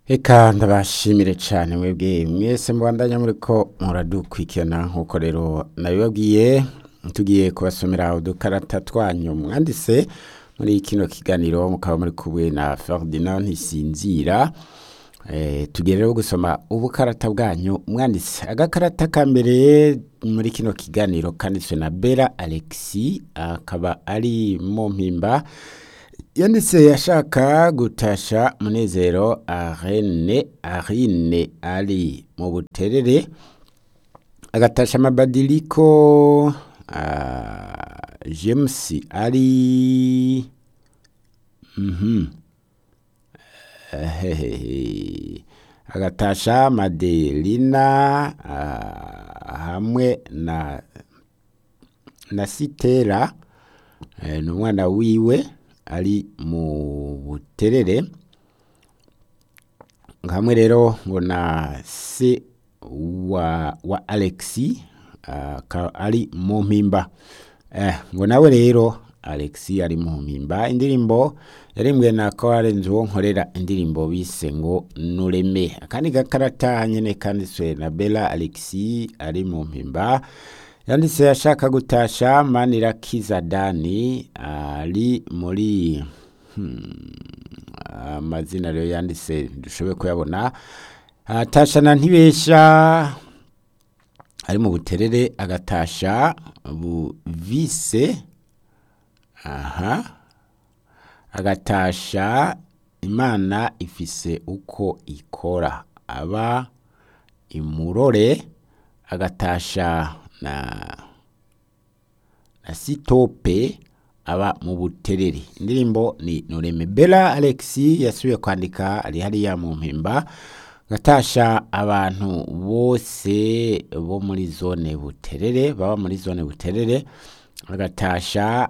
Eka ndabashimire cyane mwebwe mwese mubandanya muriko muradukurikirana nk'uko rero nabibabwiye tugiye kubasomera udukarata twanyu mwanditse muri kino kiganiro mukaba muri kumwe na Ferdinand Ntisinzira eh tugiye rero gusoma ubukarata bwanyu mwanditse agakarata ka mbere muri kino kiganiro kanditswe na Bella Alexis akaba ari mu mpimba yanditse yashaka gutasha munezero arene arine ari mu buterere agatasha amabadiliko uh, james ari mhm Ehehehe. agatasha madelina uh, hamwe na na sitera eh, n'umwana wiwe ari mu buterere hamwe rero ngo na se wa, wa alexi uh, ari mu mpimba eh, ngo nawe rero alexi ari mu mpimba indirimbo yarimwe na koarenzi wo nkorera indirimbo bise ngo nureme akandi gakarata nyene kanditswe na bella alexi ari mu mpimba yanditse ashaka gutasha manirakiza dani ari muri amazina rero yanditse dushoboye kuyabona atasha na ntibesha ari mu buterere agatasha buvise aha agatasha imana ifise uko ikora aba imurore agatasha na na sitope aba mu buterere indirimbo ni nureme bella alexi yasubiye kwandika ari hariya mu mpimba gatasha abantu bose bo muri zone buterere baba muri zone buterere agatasha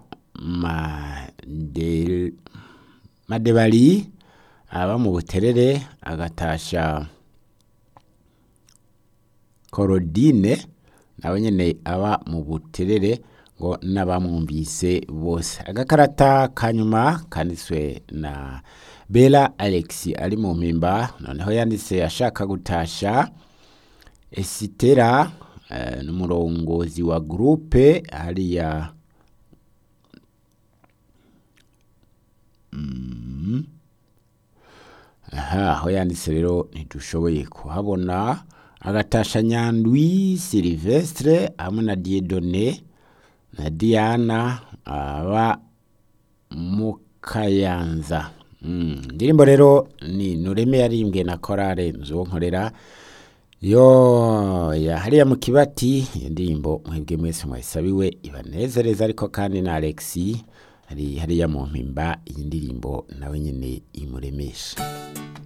made madebari aba mu buterere agatasha korodine nawe nyene aba mu buterere ngo n'abamwumvise bose agakarata kanyuma kanditswe na bella alexi ari mu mpimba noneho yanditse ashaka gutasha esitera uh, n'umurongozi wa groupe hariya mm. aha aho yanditse rero ntidushoboye kuhabona agatasha nyandwi silvestre hamwe na diedone na diana aba mu kayanza indirimbo rero ni nureme yarimbwe na korale nzu nkorera yo hariya mu kibati iyo ndirimbo mwebwe mwese mwayisabiwe ibanezereza ariko kandi na alexi hari hariya mu mpimba iyi ndirimbo nawe nyine imuremesha